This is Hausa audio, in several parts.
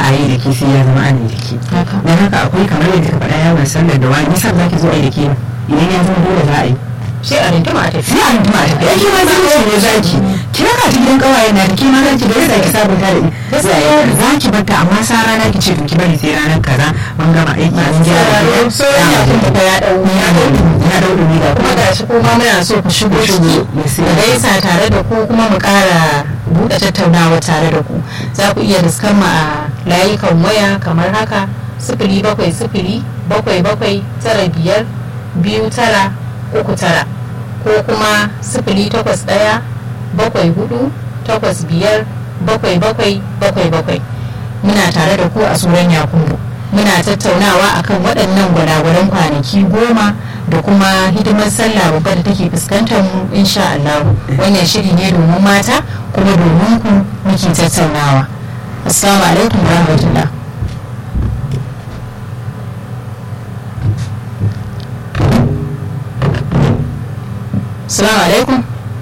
a yi da ke sai ya zama ana da ke Haka. don haka akwai kamar yadda ka faɗa yawon sallar da wani nisan za ki zo a yi da ke idan ya zama dole za a yi sai a rintuma a tafi sai a rintuma a tafi yake ma zai ne za ki kira ka ta gidan kawaye na da ke ma za ki bari za ki sabunta da Gaskiya. za ki bar ta amma sa rana ki ce to ki bari sai ranar kaza mun gama aiki an gyara gida. sauran yakun da ya dau ya dau ya dau dumi da kuma ga shi kuma muna so ku shigo ciki da gaisa tare da ku kuma mu ƙara buɗe tattaunawa tare da ku za ku iya riskar mu a layukan waya kamar haka sifili bakwai sifili bakwai bakwai tara biyar biyu tara uku tara ko kuma sifili takwas ɗaya bakwai hudu takwas biyar bakwai bakwai bakwai bakwai muna tare da ku a suran yakubu muna tattaunawa akan waɗannan gwalagwalan kwanaki goma da kuma hidimar sallah babba da take fuskantar mu insha Allah wannan shiri ne domin mata kuma domin ku muke tattaunawa assalamu alaikum wa rahmatullah assalamu alaikum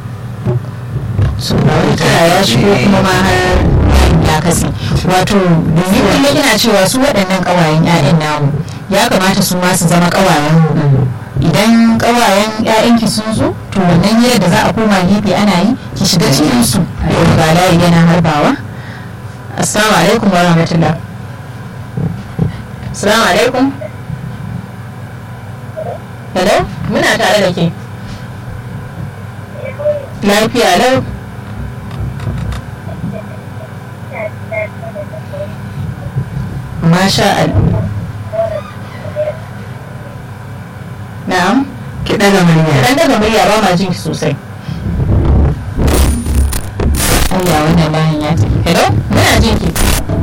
suna wani kira ya shigo kuma ma har ya kasi wato domin kullum ina cewa su waɗannan ƙawayen 'ya'yan namu ya kamata su ma su zama ƙawayen mu idan ƙawayen 'ya'yanki sun zo to wannan hira da za a koma gefe ana yi ki shiga cikin su ga layi yana harbawa assalamu alaikum wa rahmatullah assalamu alaikum hello muna tare da ke lafiya lau masha Allah na'am ki ɗaga murya dan daga murya ba ma jin ki sosai Allah wannan layin ya tafi hello muna jin ki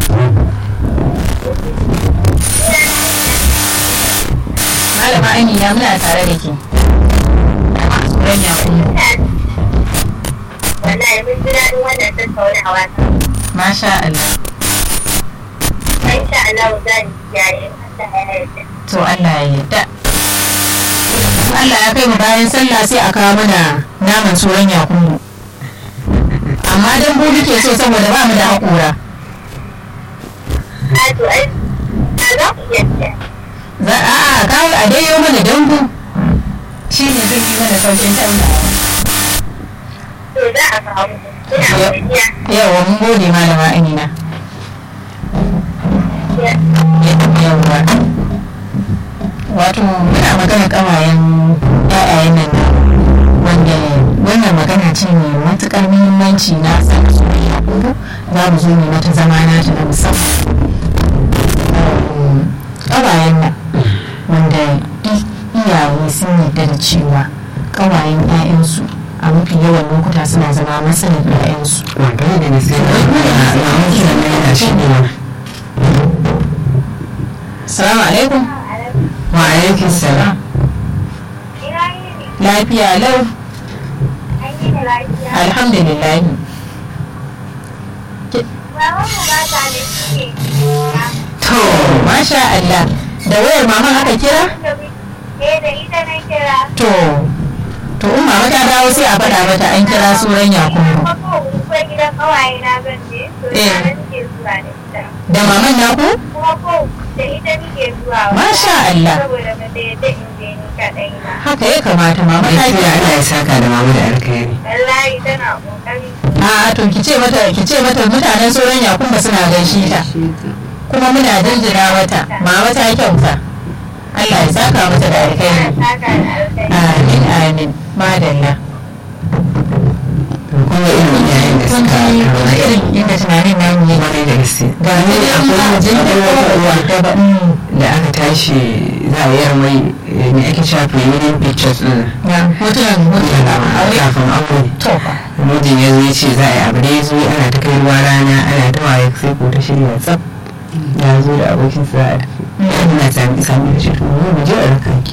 malama amina muna tare da ki tsoron ya kuma wallahi mun ji daɗin wannan tattaunawa masha Allah insha Allah za ni kiyaye Allah ya yarda to Allah ya yarda Allah ya kai mu bayan sallah sai a kawo mana naman tsoron yakubu amma dan bu muke so saboda ba mu da haƙura a to ai na za ku iya siya za a a kawo a dayo mana dambu shi ne zai yi mana saukin taunawa to za a kawo mu ina godiya yawa mun gode malama amina yawa wato muna magana kawayen ƴaƴayen nan wanda wannan magana ce mai matuƙar muhimmanci na san soyayya kuma za mu zo ne mata zama nata na musamman kawayen nan wanda i- iyaye sun yarda da cewa kawayen 'ya'yansu a mafi yawan lokuta suna zama matsalar 'ya'yansu magana da na sai a mamun sannan yana shigowa salamu alaikum wa alaikum salam ina yi ne lafiya lau an yi da lafiya alhamdulillah baban mu ba ta da shi ne to masha Allah da wayar maman aka kira wanda mu eh da ita na kira to to in mama ta dawo sai a faɗa mata an kira suran yakubu kuma ko ko gidan kawaye na zan je to Eh. ina nake zuwa da ita da maman naku kuma ko da ita nake zuwa Masha Allah. saboda ba da yadda in je ni kaɗai ba haka ya kamata mama ta gaskiya kira Allah ya saka da mamu da alkhairi wallahi tana kokari a to ki ce mata ki ce mata mutanen sauran yakubu suna gaishe ta kuma muna jinjina mata mama ta kyauta Allah ya saka mata da alkhairi saka da alkai amin amin madalla kuma irin yayin da kun suka ji wani irin inda tunanin namu ne kwarai da gaske ga mu dai an ba jin da kowa da ba da aka tashi za a yar mai me ake cewa pre-wedding pictures din na hotunan hotunan aure kafin aure to fa mijin ya zo ya ce za a yi abu da ya zo ana ta kai ruwa rana ana ta waye sai ko ta shirya tsaf ya zo da abokin sa a tafi ina sami sami da shi to mu je a raka ki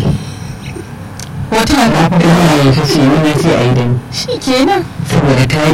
hotunan kafin ina ya ta ce ni na ce a yi da ni shi kenan saboda ta